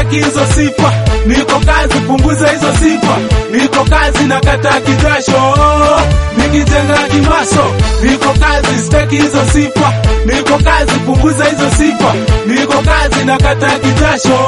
staki hizo sifa, niko kazi, punguza hizo sifa, niko kazi na kata kijasho, nikijenga kimaso, niko kazi, staki hizo sifa, niko kazi, punguza hizo sifa, niko kazi na kata kijasho,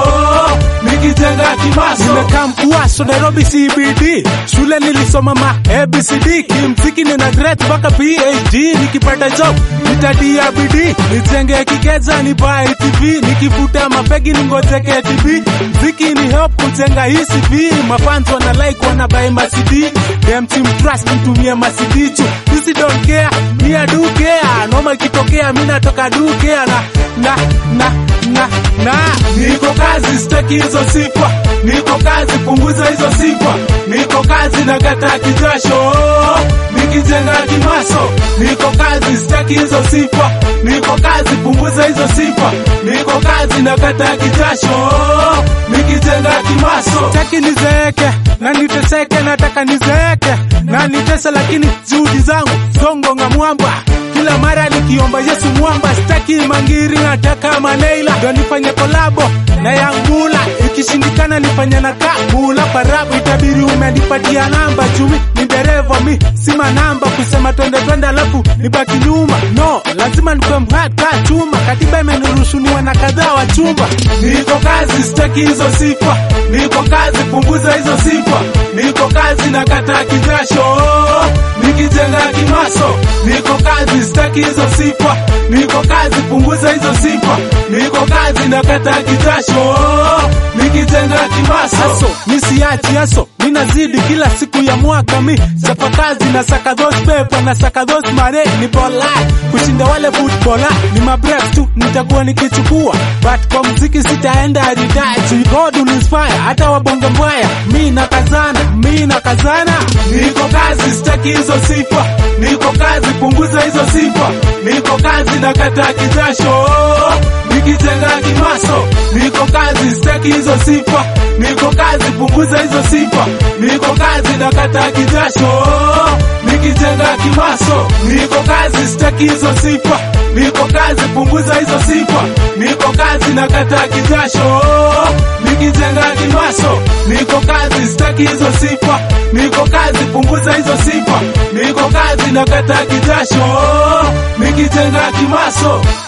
nikijenga kimaso. Nimekaa Mkuaso, Nairobi CBD, shule nilisoma ma ABCD, kimziki nina grade mpaka PhD, nikipata job nitadia bidii, nijenge kikeza nibae TV, nikifuta mapegi ningojeke TV, mziki ni help kujenga hii CV, mafans wana like wana buy ma CD, dem team trust mtumie ma CD tu, sisi don't care, me I do care, noma ikitokea mimi natoka do care na na na na na Niko kazi, staki hizo sifa, niko kazi, punguza hizo sifa, niko kazi na kata kijasho, nikijenga kimaso, niko kazi, staki hizo sifa, niko kazi, punguza hizo sifa, niko kazi na kata kijasho, nikijenga kimaso. Sitaki nizeeke na niteseke, nataka nizeeke na nitese, lakini juhudi zangu zongonga mwamba kila mara nikiomba Yesu mwamba, sitaki mangiri, nataka maneila ndo nifanye kolabo na Yangula, ikishindikana nifanye na Kabula Parabu, itabiri umenipatia namba chumi, ni dereva mi sima namba kusema twende twende, alafu nibaki nyuma. No, lazima nikuwe mhaka chuma, katiba imeniruhusu niwe na kadhaa wa chumba. Niko kazi, staki hizo sifa, niko kazi, punguza hizo sifa, niko kazi na kata kijasho, nikijenga kimaso, niko kazi, staki hizo sifa, niko kazi, punguza hizo sifa, niko kazi na kata kijasho, nikijenga kimaso. Aso, mi siachi aso, mi nazidi kila siku ya mwaka mi chapa kazi na saka those paper na saka those mare ni bola kushinda wale footballer ni mabreak tu nitakuwa nikichukua but kwa mziki sitaenda retire God will inspire hata wabonge mbaya mi nakazana mi nakazana Niko kazi, staki hizo sifa, niko kazi, punguza hizo sifa, niko kazi na kata kijasho, nikijenga kimaso, niko kazi, staki hizo sifa, niko kazi, punguza hizo sifa, niko kazi na kata kijasho, nikijenga kimaso, niko kazi, staki hizo sifa, niko kazi, punguza hizo sifa, niko kazi na kata kijasho, nikijenga kimaso, niko kazi, staki hizo sifa, niko kazi, punguza hizo sifa, niko kazi na kata kijasho, nikijenga kimaso.